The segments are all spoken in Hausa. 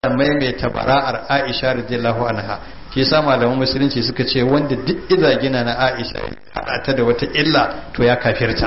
maimaita bara'ar Aisha radiyallahu anha shi yasa malaman musulunci suka ce wanda duk izagina na Aisha hada ta da wata illa to ya kafirta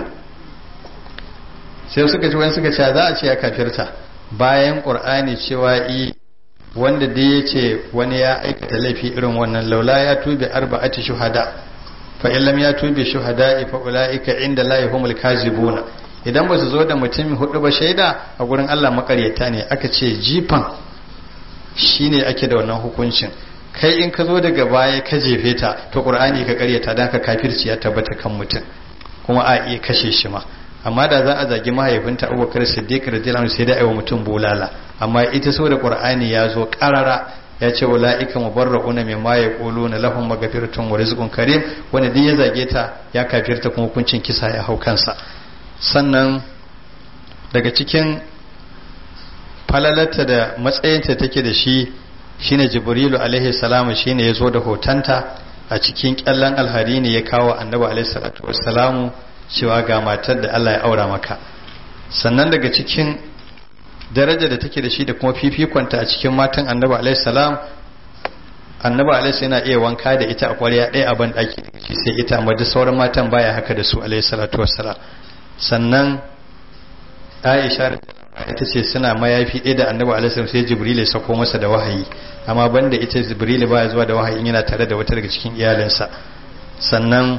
sai suka ce wani suka ce za a ce ya kafirta bayan Qur'ani cewa i wanda dai ya ce wani ya aikata laifi irin wannan laula ya tubi arba'ati shuhada fa in lam ya tubi shuhada fa ulaika inda la yahumul kazibuna idan ba su zo da mutum hudu ba shaida a gurin Allah makaryata ne aka ce jifan shine ake da wannan hukuncin kai in ka zo daga baya ka jefe ta to qur'ani ka karyata dan ka kafirci ya tabbata kan mutum kuma a iya kashe shi ma amma da za a zagi mahaifinta Abubakar Siddiq radiyallahu anhu sai da aiwa mutum bulala amma ita so da qur'ani ya zo karara ya ce ulaika mubarrauna mimma yaquluna lahum maghfiratun wa rizqun karim wanda duk ya zage ta ya kafirta kuma hukuncin kisa ya hau kansa sannan daga cikin falalarta da matsayinta take da shi shine jibrilu alaihi salamu shine ya zo da hotonta a cikin kyallan alhari ne ya kawo annabi alaihi salatu wassalamu cewa ga matar da Allah ya aura maka sannan daga cikin daraja da take da shi da kuma fifikonta a cikin matan annabi alaihi salam annabi alaihi yana iya wanka da ita a ƙwarya ɗaya a ban ɗaki shi sai ita amma duk sauran matan baya haka da su alaihi salatu wassalam sannan Aisha ita ce suna mayafi ɗaya da annabi alaihi sai jibril ya sako masa da wahayi amma banda ita jibril baya zuwa da wahayi yana tare da wata daga cikin iyalinsa sannan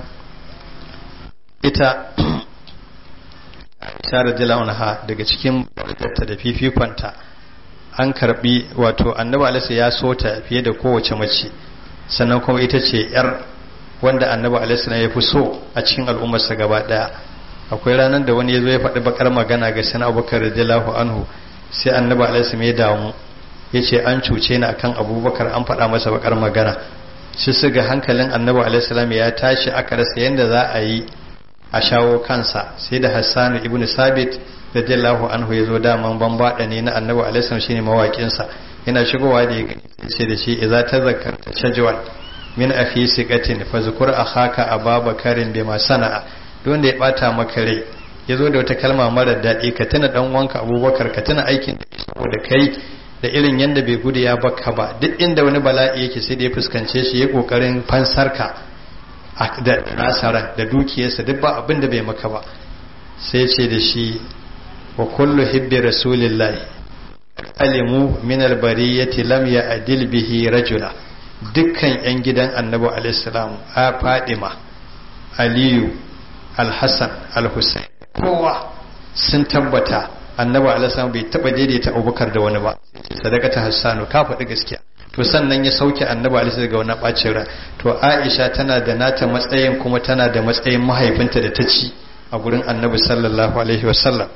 ita Aisha radiyallahu anha daga cikin ta da fifikonta an karbi wato annabi alaihi ya so ta fiye da kowace mace sannan kuma ita ce yar wanda annabi alaihi ya fi so a cikin al'ummarsa gaba daya akwai ranar da wani ya zo ya faɗi bakar magana ga sana abubakar radiyallahu anhu sai annabi alaihi ya damu ya ce an cuce ni akan abubakar an faɗa masa bakar magana shi su ga hankalin annabi alaihi ya tashi aka rasa yadda za a yi a shawo kansa sai da hassanu ibn sabit radiyallahu anhu ya zo daman bambaɗa ne na annabi alaihi shine mawaƙinsa yana shigowa da ya gani sai da shi idza tazakkarta shajwan min akhi siqatin fa zkur akhaka ababakarin bima sana'a wanda ya bata maka rai ya zo da wata kalma mara daɗi ka tuna ɗan wanka abubakar ka tuna aikin da saboda kai da irin yadda bai gudu ya baka ba duk inda wani bala'i yake sai da ya fuskance shi ya ƙoƙarin fansarka da nasara da dukiyarsa duk ba abin da bai maka ba sai ce da shi wa kullu hibbi rasulillahi alimu min albariyati lam ya adil bihi rajula dukkan yan gidan annabi alaihi salam a fadima aliyu alhassan alhussein kowa sun tabbata annabi alhassan bai taba daidaita abubakar da wani ba sadaka ta hassanu ka faɗi gaskiya to sannan ya sauke annabi alhassan daga wani ɓacin ran to aisha tana da nata matsayin kuma tana da matsayin mahaifinta da ta ci a gurin annabi sallallahu alaihi wasallam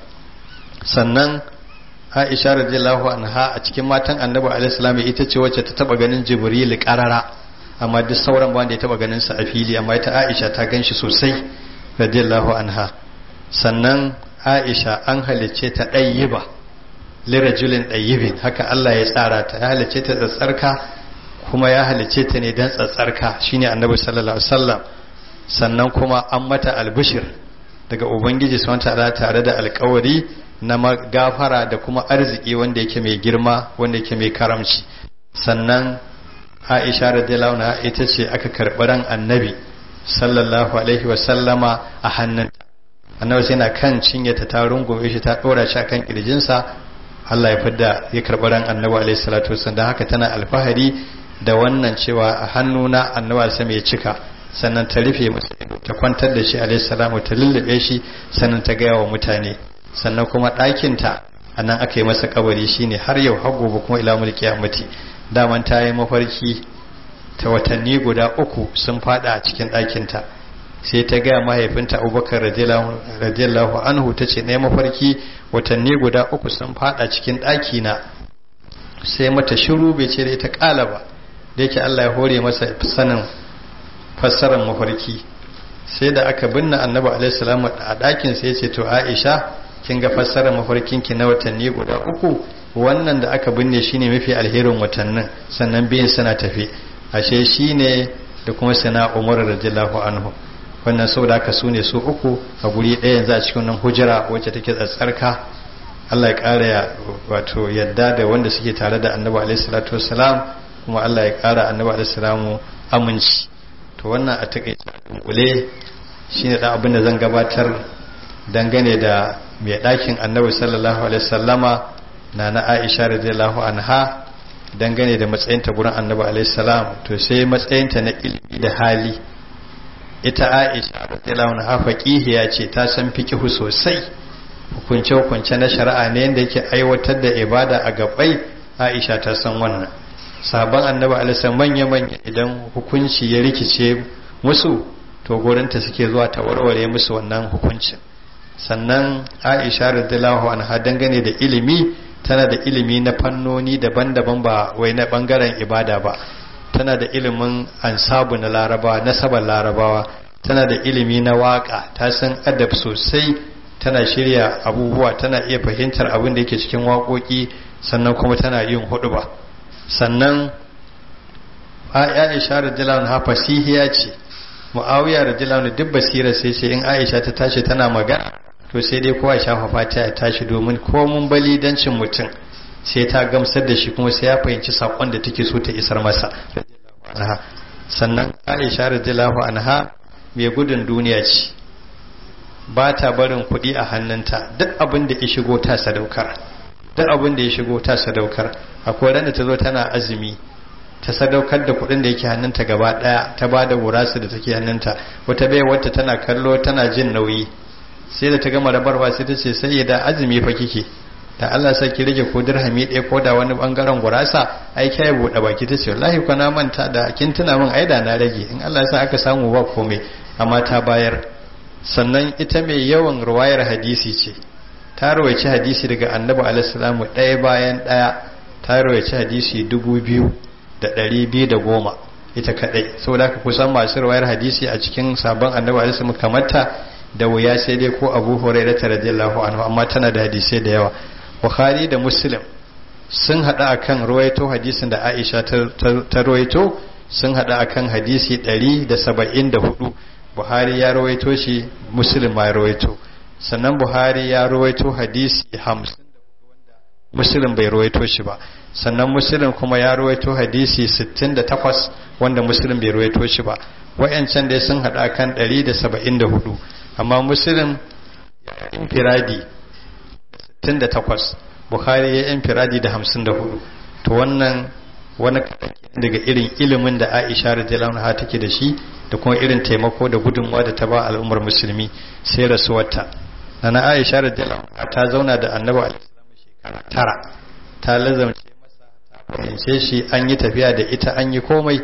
sannan aisha radiyallahu anha a cikin matan annabi alaihi salam ita ce wacce ta taba ganin jibril karara amma duk sauran ba wanda ya taba ganin sa a fili amma ita aisha ta ganshi sosai radiyallahu anha sannan aisha an halicce ta ɗayyiba lirajulin ɗayyibin haka Allah ya tsara ta ya halicce ta tsatsarka kuma ya halicce ta ne don tsatsarka shine annabi sallallahu alaihi wasallam sannan kuma an mata albishir daga ubangiji subhanahu ta'ala tare da alkawari na gafara da kuma arziki wanda yake mai girma wanda yake mai karamci sannan aisha radiyallahu anha ita ce aka karɓi ran annabi sallallahu alaihi wasallama a hannunta annabi sai na kan cinye ta ta rungume shi ta dora shi kan kirjinsa Allah ya fidda ya karɓi ran annabi alaihi salatu wasallam dan haka tana alfahari da wannan cewa a hannuna annabi sai mai cika sannan ta rufe masa ta kwantar da shi alaihi salamu ta lullube shi sannan ta gaya wa mutane sannan kuma ɗakin ta anan aka yi masa kabari shine har yau har gobe kuma ila mulki kiyamati daman ta yi mafarki ta watanni guda uku sun fada a cikin ɗakinta sai ta gaya mahaifinta abubakar radiyallahu anhu ta ce na mafarki watanni guda uku sun fada cikin ɗakina sai mata shiru bai ce da ita ƙala ba da yake Allah ya hore masa sanin fassarar mafarki sai da aka binne annabi alaihi salam a ɗakin sai ce to Aisha kin ga fassarar mafarkin ki na watanni guda uku wannan da aka binne shine mafi alherin watannin sannan biyan suna tafi ashe shine da kuma sana Umar radiyallahu anhu wannan saboda haka su ne su uku a guri ɗaya yanzu a cikin nan hujira wacce take tsatsarka Allah ya ƙara ya wato yadda da wanda suke tare da annabi alaihi salatu wassalam kuma Allah ya ƙara annabi alaihi salamu aminci to wannan a takaice dunkule shine da abin da zan gabatar dangane da mai ɗakin annabi sallallahu alaihi wasallama na na Aisha radiyallahu anha dangane da matsayinta gurin annabi alaihi salam to sai matsayinta na ilimi da hali ita Aisha radiyallahu anha faqihiya ce ta san fiqhu sosai hukunce hukunce na shari'a ne yanda yake aiwatar da ibada a gabai Aisha ta san wannan sabon annabi alaihi manya manya idan hukunci ya rikice musu to gurinta suke zuwa ta warware musu wannan hukuncin sannan Aisha radiyallahu anha dangane da ilimi tana da ilimi na fannoni daban-daban ba wai na bangaren ibada ba tana da ilimin ansabu na larabawa nasabar larabawa tana da ilimi na waka ta san adab sosai tana shirya abubuwa tana iya fahimtar abin da yake cikin waƙoƙi sannan kuma tana yin huɗuba sannan aisha radiyallahu anha fasihiya ce muawiya radiyallahu anhu duk basira sai ce in aisha ta tashi tana magana to sai dai kowa shafa fata ya tashi domin ko mun bali dancin mutum sai ta gamsar da shi kuma sai ya fahimci sakon da take so ta isar masa sannan aisha radiyallahu anha mai gudun duniya ce ba ta barin kuɗi a hannunta duk abin da ya shigo ta sadaukar duk abin da ya shigo ta sadaukar akwai ran da ta zo tana azumi ta sadaukar da kuɗin da yake hannunta gaba ɗaya ta ba da wurasa da take hannunta wata bai wata tana kallo tana jin nauyi sai da ta gama rabarwa sai ta ce sai da azumi fa kike da Allah sai ki rage ko dirhami ɗaya ko da wani bangaren gurasa ai kai buɗe baki ta ce wallahi ko na manta da kin tuna min aida na rage in Allah sa aka samu ba komai amma ta bayar sannan ita mai yawan ruwayar hadisi ce ta rawaici hadisi daga annabi alaihi salamu ɗaya bayan ɗaya ta rawaici hadisi dubu biyu da ɗari biyu da goma ita kaɗai saboda haka kusan masu ruwayar hadisi a cikin sabon annabi alaihi salamu kamata da wuya sai dai ko abu hurairah ta radiyallahu anhu amma tana da hadisai da yawa bukhari da muslim sun hada akan ruwaito hadisin da aisha ta ruwaito sun hada akan hadisi 174 buhari ya ruwaito shi muslim ma ya ruwaito sannan buhari ya ruwaito hadisi 50 muslim bai ruwaito shi ba sannan muslim kuma ya ruwaito hadisi 68 wanda muslim bai ruwaito shi ba wayancan dai sun hada kan 174 amma muslim ya infiradi 68 bukhari ya infiradi da 54 to wannan wani daga irin ilimin da aisha radiyallahu anha take da shi da kuma irin taimako da gudunmawa da ta ba al'ummar musulmi sai rasuwarta nana aisha radiyallahu anha ta zauna da annabi alaihi shekara tara ta lazamce masa ta fahimce shi an yi tafiya da ita an yi komai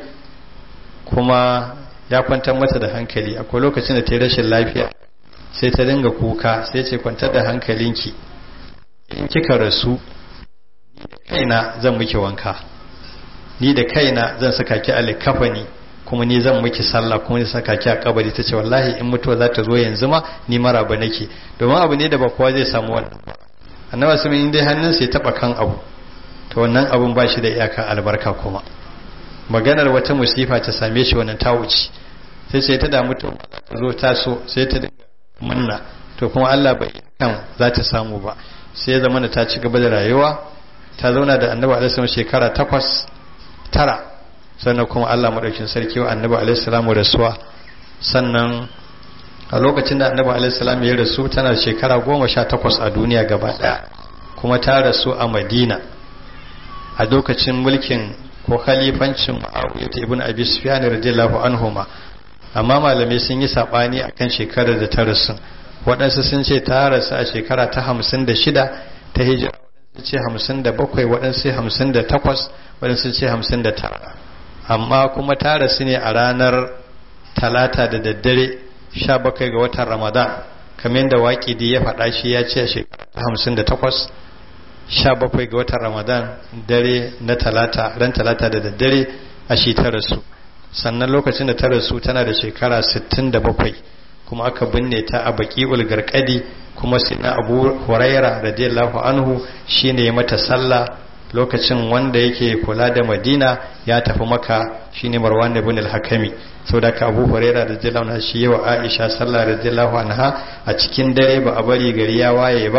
kuma ya kwantar mata da hankali akwai lokacin da ta yi rashin lafiya sai ta dinga kuka sai ce kwantar da hankalinki in kika rasu ni da kaina zan miki wanka ni da kaina zan saka ki alikafani kuma ni zan miki sallah kuma ni saka ki a kabari ta ce wallahi in mutuwa za ta zo yanzu ma ni maraba nake domin abu ne da ba kowa zai samu wannan annabi sun in dai hannun sai taba kan abu to wannan abun ba shi da iyaka albarka kuma maganar wata musifa ta same shi wannan ta wuce sai sai ta damu to ta zo ta so sai ta dinga manna to kuma Allah bai kan za ta samu ba sai ya zama da ta ci gaba da rayuwa ta zauna da annabi alaihi shekara takwas tara sannan kuma Allah madaukin sarki wa annabi alaihi salamu rasuwa sannan a lokacin da annabi alaihi salamu ya rasu tana shekara goma sha takwas a duniya gaba daya kuma ta rasu a madina a lokacin mulkin ko khalifancin muawiya ibn abi sufyan radiyallahu anhuma amma malamai sun yi sabani akan shekarar da ta rasu waɗansu sun ce ta rasu a shekara ta hamsin da shida ta hijira waɗansu ce hamsin da bakwai waɗansu hamsin da takwas waɗansu ce hamsin da tara amma kuma ta rasu ne a ranar talata da daddare sha bakwai ga watan ramadan kamar yadda waƙidi ya faɗa shi ya ce a shekara ta hamsin da takwas sha bakwai ga watan ramadan dare na talata ran talata da daddare a shi ta rasu sannan lokacin da ta rasu tana da shekara sittin da bakwai kuma aka binne ta a baƙi'ul garkadi kuma sai na abu huraira radiyallahu anhu shine ya mata sallah lokacin wanda yake kula da madina ya tafi maka shine marwan ibn al-hakami saboda ka abu huraira radiyallahu anhu shi yawa aisha sallah radiyallahu anha a cikin dare ba a bari gari ya waye ba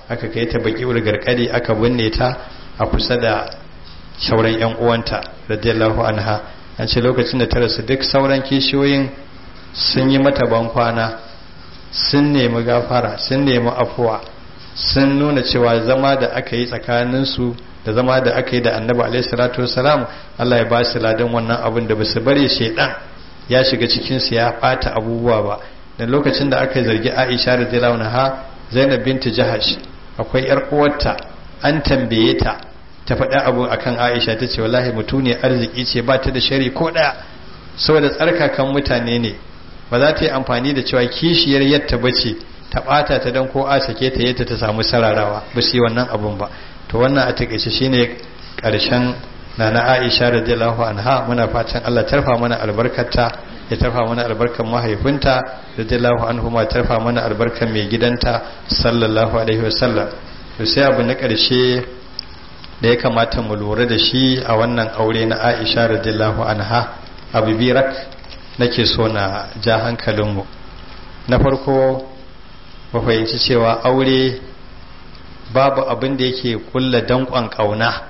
aka kai ta baki garkadi aka binne ta a kusa da sauran yan uwanta radiyallahu anha an ce lokacin da ta rasu duk sauran kishiyoyin sun yi mata ban kwana sun nemi gafara sun nemi afuwa sun nuna cewa zama da aka yi tsakaninsu da zama da aka yi da annabi alaihi salatu wasalam Allah ya ba su ladan wannan abin da basu bare shedan ya shiga cikin su ya bata abubuwa ba da lokacin da aka zargi Aisha radhiyallahu anha Zainab binti Jahash akwai yar uwarta an tambaye ta ta faɗi abu akan Aisha ta ce wallahi mutuniyar arziki ce ba ta da shari ko ɗaya saboda tsarkakan mutane ne ba za ta yi amfani da cewa kishiyar yadda bace ta ɓata ta don ko a sake ta yadda ta samu sararawa ba su yi wannan abun ba to wannan a takaice shine ƙarshen na na Aisha radiyallahu anha muna fatan Allah tarfa mana albarkarta ya tarfa mana albarkar mahaifinta radiyallahu anhu ma tarfa mana albarkar mai gidanta sallallahu alaihi wasallam to sai abu na ƙarshe da ya kamata mu lura da shi a wannan aure na Aisha radiyallahu anha abu birak nake so na ja hankalinmu na farko ba fahimci cewa aure babu abin da yake kulla danƙon ƙauna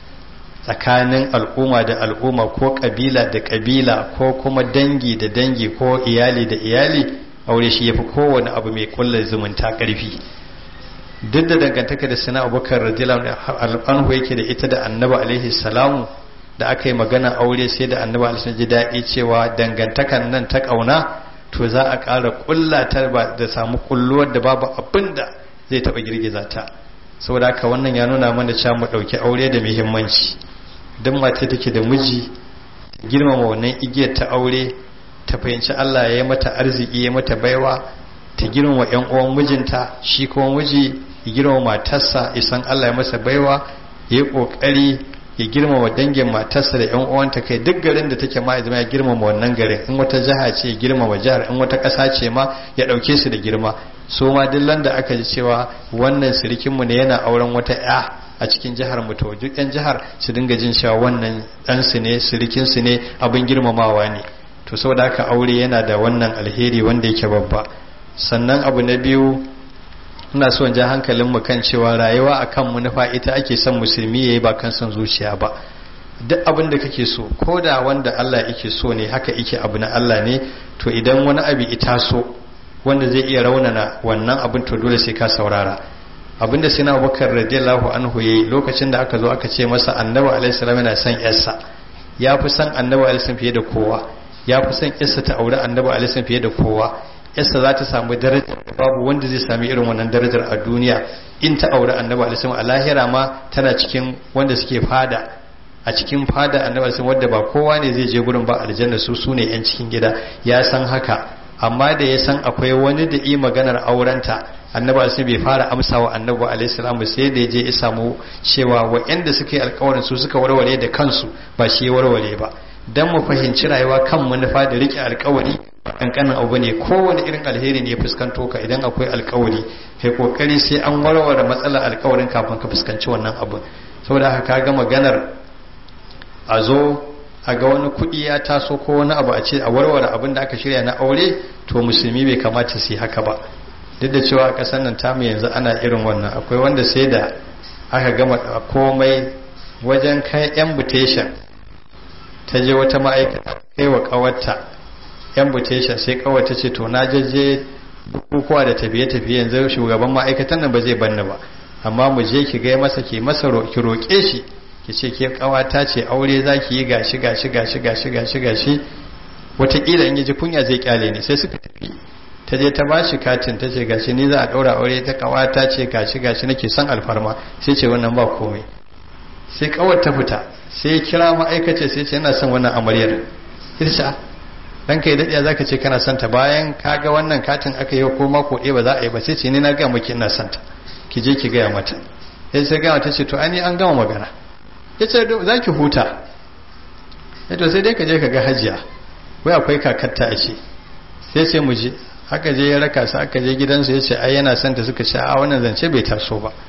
tsakanin al'umma da al'umma ko ƙabila da ƙabila ko kuma dangi da dangi ko iyali da iyali aure shi yafi kowane abu mai kulla zumunta ƙarfi duk da dangantaka da sina abubakar radiyallahu anhu yake da ita da annabi alaihi salamu da aka yi magana aure sai da annabi alaihi ji daɗi cewa dangantakan nan ta ƙauna to za a ƙara ƙulla ta da samu kulluwar da babu abin da zai taɓa girgiza ta saboda haka wannan ya nuna mana cewa mu ɗauki aure da muhimmanci don mata take da miji girmama wannan igiyar ta aure ta fahimci Allah ya yi mata arziki ya mata baiwa ta girmama ƴan uwan mijinta shi kuma miji ya girmama matarsa isan Allah ya masa baiwa ya yi ƙoƙari ya girmama dangin matarsa da yan uwanta kai duk garin da take ma ya girmama wannan garin in wata jiha ce ya girmama jihar in wata ƙasa ce ma ya ɗauke su da girma so ma duk da aka ji cewa wannan sirikin mu ne yana auren wata ya a cikin jihar mu to duk yan jihar su dinga jin cewa wannan dan su ne sirikin su ne abin girmamawa ne to saboda haka aure yana da wannan alheri wanda yake babba sannan abu na biyu ina so in ja hankalin mu kan cewa rayuwa akan manufa ita ake son musulmi yayi ba kan son zuciya ba duk abin da kake so ko da wanda Allah yake so ne haka yake abu na Allah ne to idan wani abu ita so wanda zai iya raunana wannan abin to dole sai ka saurara abinda sai na Abubakar radiyallahu anhu yayi lokacin da aka zo aka ce masa Annabi alaihi salam yana son yarsa ya fi son Annabi alaihi salam fiye da kowa ya fi son yarsa ta aure Annabi alaihi salam fiye da kowa yarsa za ta samu darajar babu wanda zai sami irin wannan darajar a duniya in ta aure annabi alisun a lahira ma tana cikin wanda suke fada a cikin fada annabi alisun wadda ba kowa ne zai je gurin ba aljanna su su ne yan cikin gida ya san haka amma da ya san akwai wani da yi maganar aurenta annabi alisun bai fara amsa wa annabi alaihi sai da ya je ya samu cewa wa'anda suka yi alkawarin su suka warware da kansu ba shi ya warware ba dan mu fahimci rayuwa kan manufa da rike alkawari kankanin abu ne kowane irin alheri ne ya fuskanto ka idan akwai alkawari kai kokari sai an warware matsalar alkawarin kafin ka fuskanci wannan abu saboda haka kaga maganar a zo a ga wani kuɗi ya taso ko wani abu a ce a warware abin da aka shirya na aure to musulmi bai kamata su yi haka ba duk da cewa a ƙasar nan tamu yanzu ana irin wannan akwai wanda sai da aka gama komai wajen kai invitation ta je wata ma'aikata kai wa ƙawarta invitation sai kawai ta ce to na jaje bukukuwa da tafiye-tafiye yanzu shugaban ma'aikatan nan ba zai banni ba amma mu je ki gai masa ki masa ki roƙe shi ki ce ke kawata ce aure za ki yi gashi gashi gashi gashi gashi gashi wataƙila in ji kunya zai kyale ne sai suka tafi ta je ta ba shi katin ta ce gashi ni za a ɗaura aure ta kawata ce gashi gashi nake son alfarma sai ce wannan ba komai sai kawar ta fita sai ya kira ma'aikace sai ce yana son wannan amaryar irsa dan kai daɗiya zaka ce kana son ta bayan ka ga wannan katin aka yi ko mako ɗaya ba za a yi ba sai ce ni na ga miki ina son ta ki je ki gaya mata sai sai gaya mata ce to ani an gama magana ya ce za ki huta ya to sai dai ka je ka ga hajiya wai akwai kakarta a ce sai ce mu je haka je ya raka su aka je gidansu ya ce ai yana son ta suka ce a wannan zance bai taso ba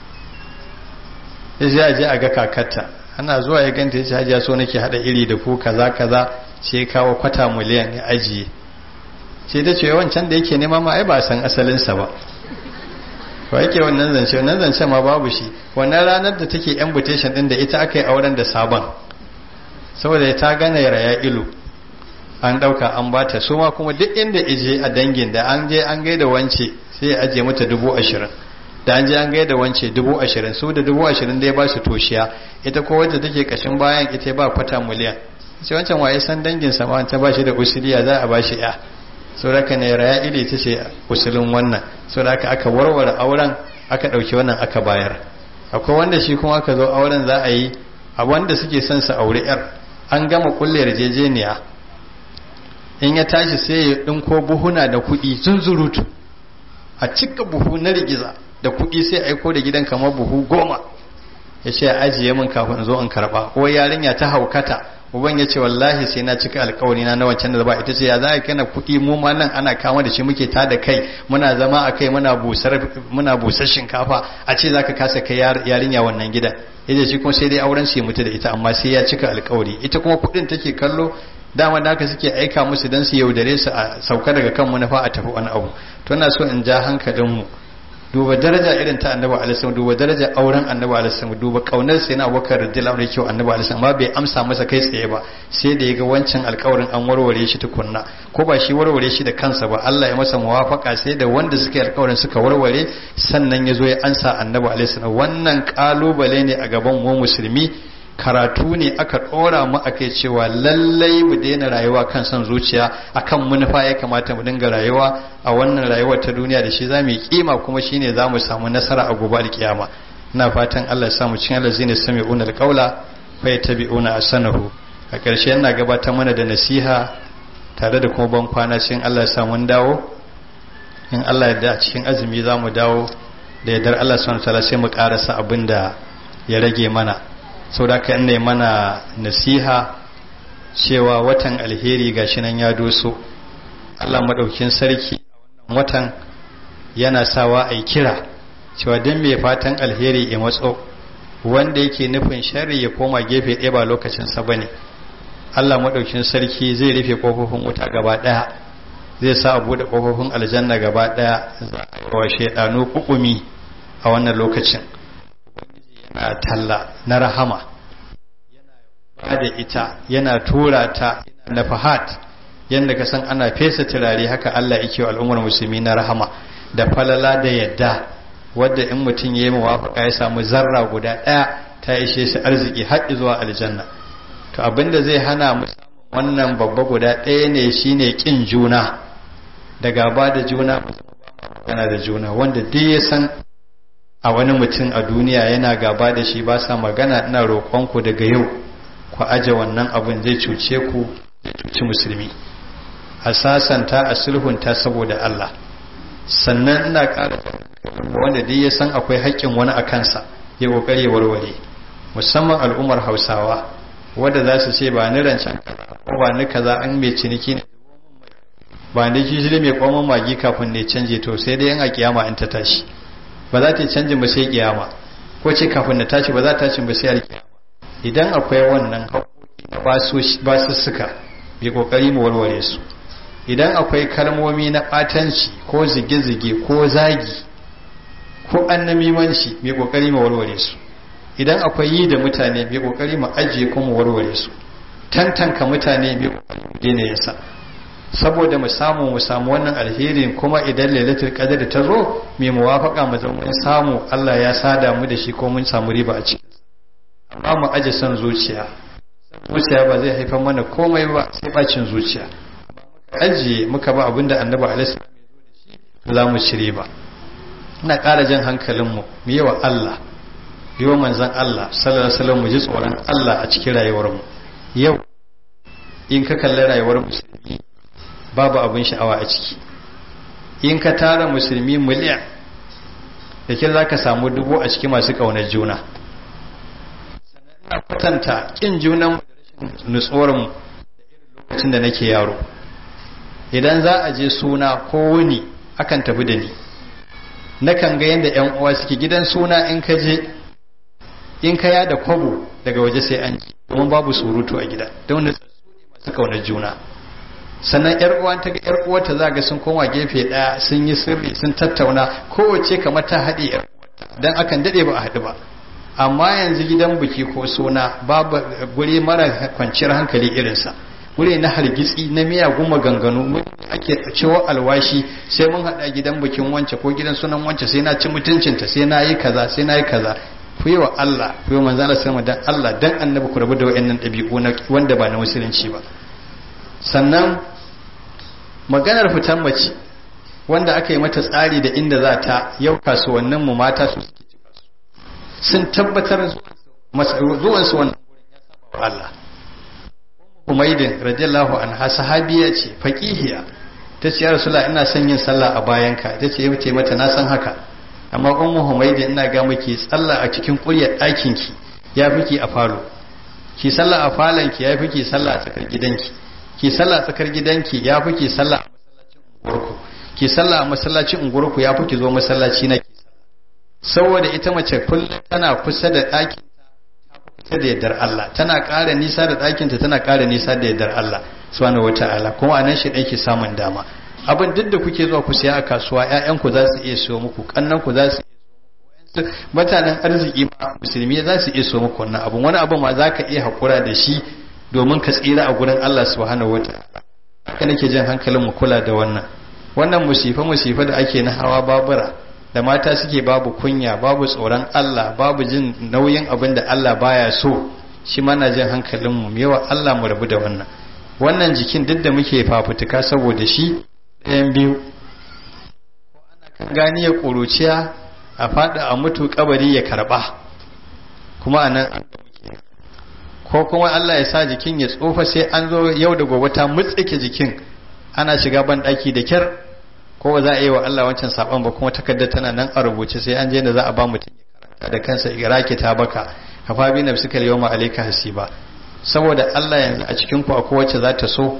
ya je a je a ga kakarta ana zuwa ya ganta ya ce hajiya so nake hada iri da ku kaza kaza sai kawo kwata miliyan ya ajiye sai ta ce wancan da yake nema ma ai ba san asalinsa ba ba yake wannan zance wannan zance ma babu shi wannan ranar da take invitation din da ita aka yi auren da sabon saboda ta gane raya ilu an dauka an bata su ma kuma duk inda ije a dangin da an je an gaida wance sai ya aje mata dubu ashirin da an je an gaida wance dubu ashirin su da dubu ashirin dai ba su toshiya ita ko wadda take kashin bayan ita ba kwata miliyan sai wancan waye san dangin sa ma ta ba shi da usiliya za a ba shi ya sauraka ne raya ili ta ce usulin wannan sauraka aka warware auren aka ɗauki wannan aka bayar akwai wanda shi kuma aka zo auren za a yi a wanda suke son su aure yar an gama kulle yarjejeniya in ya tashi sai ya ɗinko buhuna da kuɗi zunzurutu a cika buhu na rigiza da kuɗi sai aiko da gidan kamar buhu goma ya ce ajiye min kafin zo in karɓa ko yarinya ta haukata uban ya ce wallahi sai na cika alkawari na na wancan da ba ita ce ya za a kana kuɗi mu ma nan ana kama da shi muke ta da kai muna zama a kai muna busar muna busar shinkafa a ce zaka kasa kai yarinya wannan gidan yace shi kuma sai dai auren su ya mutu da ita amma sai ya cika alkawari ita kuma kuɗin take kallo dama da haka suke aika musu dan su yaudare su a sauka daga kan manufa a tafi wani abu to ina so in ja hankalin mu duba daraja irin ta annabi alaihi duba daraja auren annabi alaihi duba kaunar sai na abubakar radiyallahu anhu kyau annabi alaihi amma bai amsa masa kai tsaye ba sai da yaga wancan alƙawarin an warware shi tukunna ko ba shi warware shi da kansa ba Allah ya masa muwafaka sai da wanda suka yi alƙawarin suka warware sannan ya zo ya ansa annabi alaihi wannan kalubale ne a gaban mu musulmi karatu ne aka ɗora mu a kai cewa lallai mu daina rayuwa kan son zuciya akan manufa ya kamata mu dinga rayuwa a wannan rayuwar ta duniya da shi za mu yi kima kuma shine za mu samu nasara a gobe alkiyama ina fatan Allah ya sa mu cikin allazina sami'una alqaula fa yattabi'una asanahu a ƙarshe ina gabatar mana da nasiha tare da kuma ban kwana cikin Allah ya sa mun dawo in Allah ya da cikin azumi za mu dawo da yardar Allah subhanahu wa ta'ala sai mu karasa abin da ya rage mana sau da ka ne mana nasiha cewa watan alheri gashi nan ya doso Allah maɗaukin sarki a wannan watan yana sawa a kira cewa don mai fatan alheri ya matso wanda yake nufin shari ya koma gefe ɗaya ba lokacinsa ba ne Allah maɗaukin sarki zai rufe ƙofofin wuta gaba ɗaya zai sa a buɗe ƙofofin aljanna gaba ɗaya za a wa shaidanu ƙuƙumi a wannan lokacin yana talla na rahama yana da ita yana tura ta na fahad yadda ka san ana fesa turare haka Allah yake wa al'ummar musulmi na rahama da falala da yadda wadda in mutum ya yi mawafaka ya samu zarra guda ɗaya ta ishe shi arziki har zuwa aljanna to abinda zai hana mu wannan babba guda ɗaya ne shine kin juna da gaba da juna yana da juna wanda duk ya san a wani mutum a duniya yana gaba da shi ba sa magana ina roƙonku daga yau ku aje wannan abin zai cuce ku zai cuci musulmi a sasanta a sulhunta saboda Allah sannan ina ƙara wanda dai ya san akwai haƙƙin wani a kansa ya ƙoƙari warware musamman al'ummar hausawa wadda za su ce ba ni rancen ko ba ni kaza an mai ciniki ne ba ni kishiri mai kwamon magi kafin ne canje to sai dai yan a kiyama in ta tashi ba za ta yi canjin ba sai kiyama ko ce kafin na tashi ba za ta tashi ba sai alkiyama idan akwai wannan haƙoƙi na basussuka bi ƙoƙari mu warware su idan akwai kalmomi na ɓatanci ko zige-zige ko zagi ko annamimanci mai ƙoƙari mu warware su idan akwai yi da mutane mai ƙoƙari mu ajiye ko mu warware su tantanka mutane mai ƙoƙari mu daina yasa saboda mu samu mu samu wannan alherin kuma idan lailatul qadr ta zo mai muwafaka mu zama samu Allah ya sada mu da shi ko mun samu riba a cikin amma mu aje son zuciya zuciya ba zai haifar mana komai ba sai bacin zuciya ajiye muka ba abinda annabi alaihi za mu ci riba ina ƙara jan hankalin mu mu yi wa Allah yi wa manzon Allah sallallahu alaihi wasallam mu ji tsoron Allah a cikin rayuwar mu yau in ka kalli rayuwar musulmi babu abin sha'awa a ciki in ka tara musulmi miliyan da ke za ka samu dubu a ciki masu ƙaunar juna sannan kwatanta ƙin junan nutsorin lokacin da nake yaro idan za a je suna ko wuni akan tafi da ni nakan ga yadda 'yan uwa suke gidan suna in ka je in ka yada kwabo daga waje sai an ji domin babu surutu a gida don masu ƙaunar juna sannan yar uwan ta ga yar uwarta za ga sun koma gefe daya sun yi sirri sun tattauna kowace kamar ta haɗe yar dan akan dade ba a haɗu ba amma yanzu gidan biki ko suna babu guri mara kwanciyar hankali irinsa guri na hargitsi na miyagun maganganu ake cewa alwashi sai mun haɗa gidan bikin wance ko gidan sunan wance sai na ci mutuncinta sai na yi kaza sai na yi kaza ku yi wa Allah ku yi wa manzana sallama dan Allah dan annabi ku rabu da wayannan ɗabi'u wanda ba na musulunci ba sannan maganar fitan mace wanda aka yi mata tsari da inda za ta yau kasuwannin mu mata su sun tabbatar zuwansu wannan Allah Umaydin radiyallahu anha sahabiya ce faqihiya ta ce ya rasulullah ina son yin sallah a bayanka ta ce yace mata na san haka amma ummu Humaydin ina ga miki sallah a cikin ƙuryar ɗakin ki ya fi ki a falo ki sallah a falon ki ya fi ki sallah a tsakar gidanki ki sallah a tsakar gidanki ya fi ki sallah a masallacin unguwarku ki sallah a masallacin unguwarku ya fi ki zo masallaci na ki saboda ita mace kullum tana kusa da ɗakin ta da yardar Allah tana ƙara nisa da ɗakinta tana ƙara nisa da yardar Allah subhanahu wata'ala kuma a nan shi ɗan ki samun dama abin duk da kuke zuwa ku siya a kasuwa ƴaƴanku za su iya siyo muku ƙannanku za su iya mutanen arziki ma musulmi za su iya siyo muku wannan abun wani abu ma za ka iya haƙura da shi domin ka tsira a gurin Allah subhanahu wata'ala haka nake jin hankalin mu kula da wannan wannan musifa musifa da ake na hawa babura da mata suke babu kunya babu tsoron Allah babu jin nauyin abin da Allah baya so shi mana jin hankalinmu yawa Allah mu rabu da wannan wannan jikin duk da muke fafutuka saboda shi ɗayan biyu ko ana kan gani ya ƙuruciya a faɗa a mutu kabari ya karɓa kuma a nan ko kuma Allah ya sa jikin ya tsofa sai an zo yau da gobe ta mutsike jikin ana shiga ban ɗaki da kyar ko ba za a yi wa Allah wancan saban ba kuma takardar tana nan a rubuce sai an je da za a ba mutum ya karanta da kansa iraki ta baka kafa bi na suka yau ma alaika hasiba saboda Allah yanzu a cikin ku akwai wacce za ta so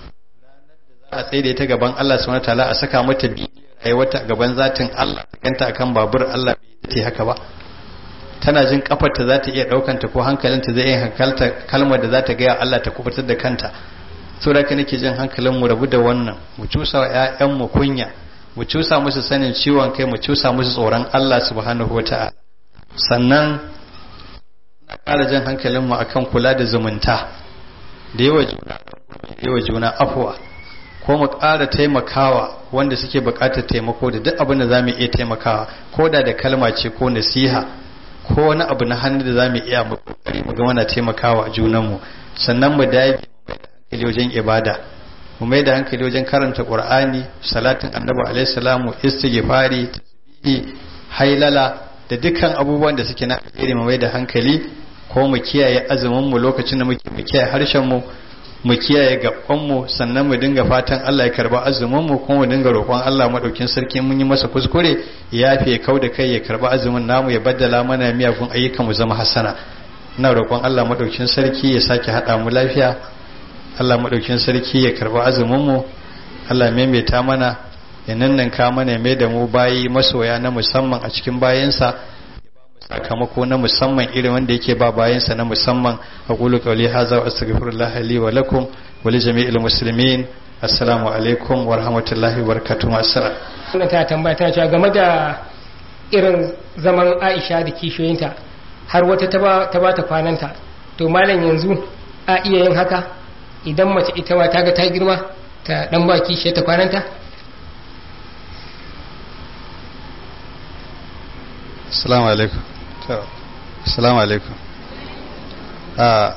za a tsaye da ita gaban Allah subhanahu wataala a saka mata bi wata gaban zatin Allah kanta akan babur Allah bai ta haka ba tana jin kafarta za ta iya daukanta ko hankalinta zai iya hankalta kalmar da za ta gaya Allah ta kubutar da kanta saboda ka nake jin hankalin mu rabu da wannan mu cusa wa ƴaƴan mu kunya mu cusa musu sanin ciwon kai mu cusa musu tsoron Allah subhanahu wata'ala sannan na ƙara jan hankalin mu akan kula da zumunta da yawa juna da yawa juna afwa ko mu ƙara taimakawa wanda suke buƙatar taimako da duk abin da za mu iya taimakawa ko da da kalma ce ko nasiha ko wani abu na hannu da za mu iya mu ga muna taimakawa junanmu sannan mu dage hankali wajen ibada mu mai da hankali wajen karanta qur'ani salatin annabi alaihi salamu istighfari tasbihi hailala da dukkan abubuwan da suke na alheri mu mai da hankali ko mu kiyaye azumin mu lokacin da muke mu kiyaye harshen mu mu kiyaye gaban mu sannan mu dinga fatan Allah ya karba azumin mu kuma mu dinga roƙon Allah madaukin sarki mun yi masa kuskure ya yafe kau da kai ya karba azumin namu ya baddala mana miyagun ayyukan mu zama hasana ina roƙon Allah madaukin sarki ya sake hada mu lafiya Allah maɗaukin sarki ya karɓi azuminmu Allah maimaita mana ya nannanka mana ya mai da mu bayi masoya na musamman a cikin bayansa ya ba mu sakamako na musamman irin wanda yake ba bayansa na musamman a ƙulu ƙauli haza wa astaghfirullah li wa lakum wa li jami'il muslimin assalamu alaikum wa rahmatullahi wa barakatuh assalam wannan ta tambaya tana cewa game da irin zaman Aisha da kishiyoyinta har wata ta ba ta kwananta to malam yanzu a iya yin haka idan mace ita ma ta ga ta girma ta dan ba kishi ta kwananta assalamu alaikum assalamu alaikum a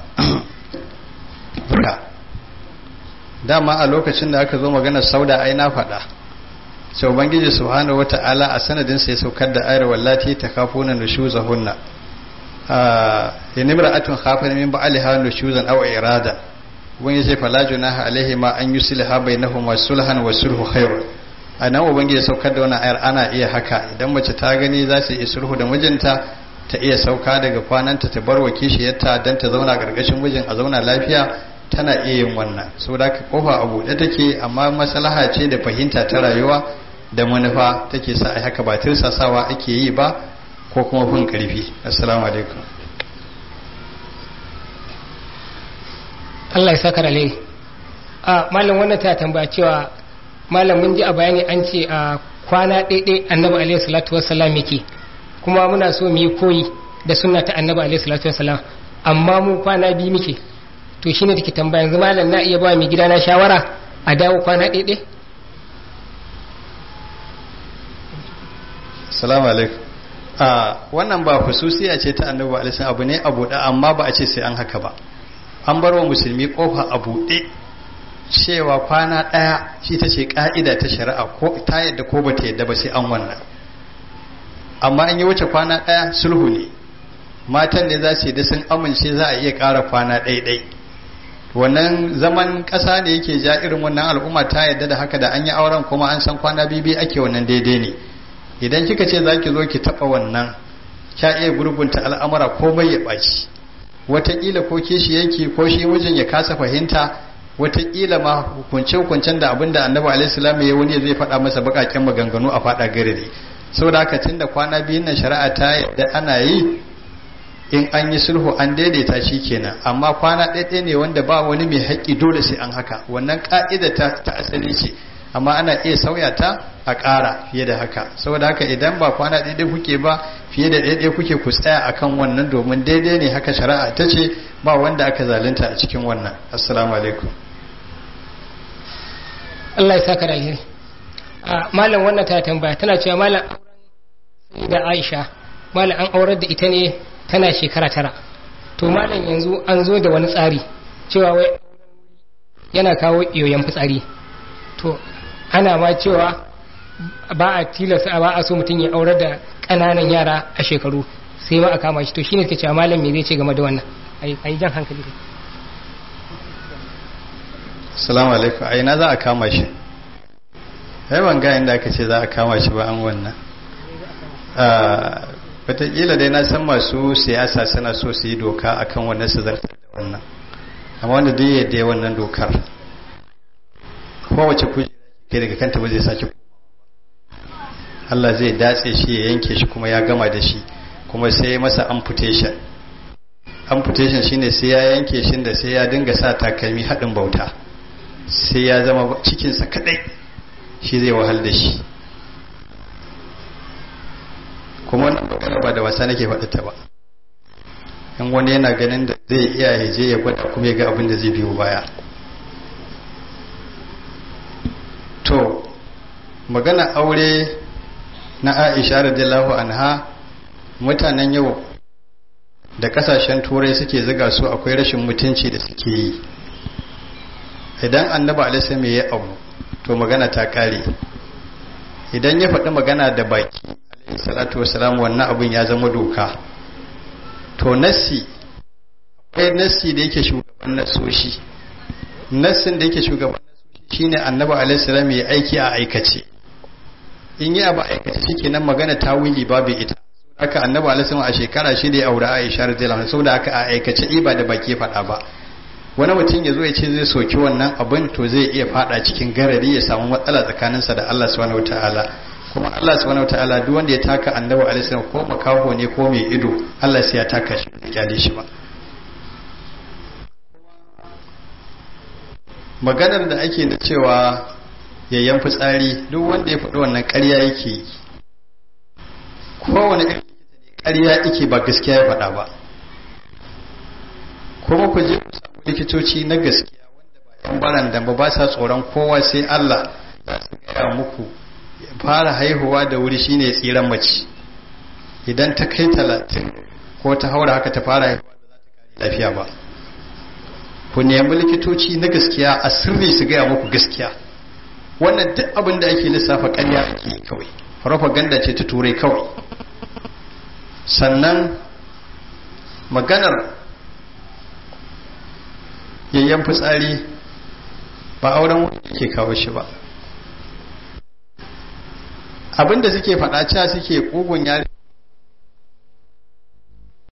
dama a lokacin da aka zo magana sauda ai na faɗa sai ubangiji subhanahu wata'ala a sanadin sai saukar da ayar wallati ta kafuna nushuzahunna a inimra'atun khafat min ba'aliha nushuzan aw irada ubangiji ce fala junaha alaihi ma an yusliha bainahuma sulhan wa sulhu khairun a nan ubangiji saukar da wannan ayar ana iya haka idan mace ta gani za su yi sulhu da mijinta ta iya sauka daga kwananta ta bar wa kishiyarta don ta zauna gargashin mijin a zauna lafiya tana iya yin wannan saboda ka kofa a buɗe take amma maslaha ce da fahimta ta rayuwa da manufa take sa ai haka ba tirsasawa ake yi ba ko kuma fin karfi assalamu alaikum Allah ya saka alheri a malam wannan ta tambaya cewa malam mun ji a bayani an ce a kwana ɗaiɗai annabi alaihi salatu wassalam yake kuma muna so mu yi koyi da sunna ta annabi alaihi salatu wassalam amma mu kwana biyu muke to shine take tambaya yanzu malam na iya ba mai gida na shawara a dawo kwana ɗaiɗai salamu alaikum a wannan ba hususiya ce ta annabi alaihi abu ne a buɗe amma ba a ce sai an haka ba an bar wa musulmi kofa a buɗe cewa kwana ɗaya shi ta ce ƙa'ida ta shari'a ko ta yadda ko ba ta yadda ba sai an wannan amma an yi wuce kwana ɗaya sulhu ne matan da za su yi da sun amince za a iya ƙara kwana ɗaiɗai wannan zaman ƙasa ne yake ja irin wannan al'umma ta yadda da haka da an yi auren kuma an san kwana bibi ake wannan daidai ne idan kika ce za ki zo ki taɓa wannan kya iya gurgunta al'amura komai ya ɓaci wataƙila ko kishi yanki ko shi mijin ya kasa fahimta wataƙila ma hukunce-hukuncen da abinda annabi alaihissalam ya wani zai faɗa masa baƙaƙen maganganu a faɗa garare saboda haka tun da kwana biyun nan shari'a ta yadda ana yi in an yi sulhu an daidaita shi kenan amma kwana ɗaya ne wanda ba wani mai haƙƙi dole sai an haka wannan ƙa'ida ta, ta asali ce amma ana iya sauya ta a ƙara fiye da haka saboda haka idan ba kwana ɗaya kuke ba fiye da ɗaya kuke ku tsaya akan wannan domin daidai ne haka shari'a ta ce ba wanda aka zalunta a cikin wannan assalamu alaikum Allah ya saka da alheri a malam wannan ta tambaya tana cewa malam auren da Aisha malam an aurar da ita ne tana shekara tara to malam yanzu an zo da wani tsari cewa wai yana kawo yoyon fitsari to ana ma cewa ba a tilasta ba a so mutum ya aurar da ƙananan yara a shekaru sai ma a kama shi to shine take cewa malam me zai ce game da wannan ai jan hankali salamu alaikum a ina za a kama shi ai ban ga inda aka ce za a kama shi ba an wannan wataƙila dai na san masu siyasa suna so su yi doka akan wannan su zartar da wannan amma wanda duk yadda ya wannan dokar kowace kujera ke daga kanta ba zai sake Allah zai datse shi ya yanke shi kuma ya gama da shi kuma sai ya masa amputation amputation shine sai ya yanke shi da sai ya dinga sa takalmi haɗin bauta sai ya zama cikinsa kadai shi zai wahal da shi kuma wannan magana ba da wasa nake faɗita ba in wani yana ganin da zai iya ya je ya gwada kuma ya ga abin da zai biyo baya to magana aure na aisha radiyallahu anha mutanen yau da kasashen turai suke ziga su akwai rashin mutunci da suke yi idan annaba alisa mai ya abu to magana ta kare idan ya faɗi magana da baki alaihi salatu wasalam wannan abin ya zama doka to nassi akwai nassi da yake shugaban nasoshi nassin da yake shugaban nasoshi shine annaba alaihi salam ya aiki a aikace in yi abu aikace shikenan magana ta wili babu ita haka annabi alaihi salam a shekara shi da ya aure Aisha radiyallahu anha saboda haka a aikace iba da baki faɗa ba wani mutum ya zo ya ce zai soki wannan abin to zai iya fada cikin garari ya samu matsala tsakaninsa da Allah subhanahu wataala kuma Allah subhanahu wataala duk wanda ya taka annabi alaihi salam ko makaho ne ko mai ido Allah sai ya taka shi ya kyale shi ba maganar da ake da cewa yayyan fitsari duk wanda ya faɗi wannan ƙarya yake yi kowane irin ƙarya yake ba gaskiya ya faɗa ba kuma ku je ku samu likitoci na gaskiya wanda ba yan baran da ba sa tsoron kowa sai Allah za su gaya muku fara haihuwa da wuri shine tsiran mace idan ta kai talatin ko ta haura haka ta fara haihuwa ba za ta kare lafiya ba ku nemi likitoci na gaskiya a sirri su gaya muku gaskiya wannan duk abin da ake lissafa ƙarya ake yi kawai propaganda ce ta turai kawai sannan maganar yayyan fitsari ba auren wani ke kawo shi ba abinda suke faɗa cewa suke ƙugun yare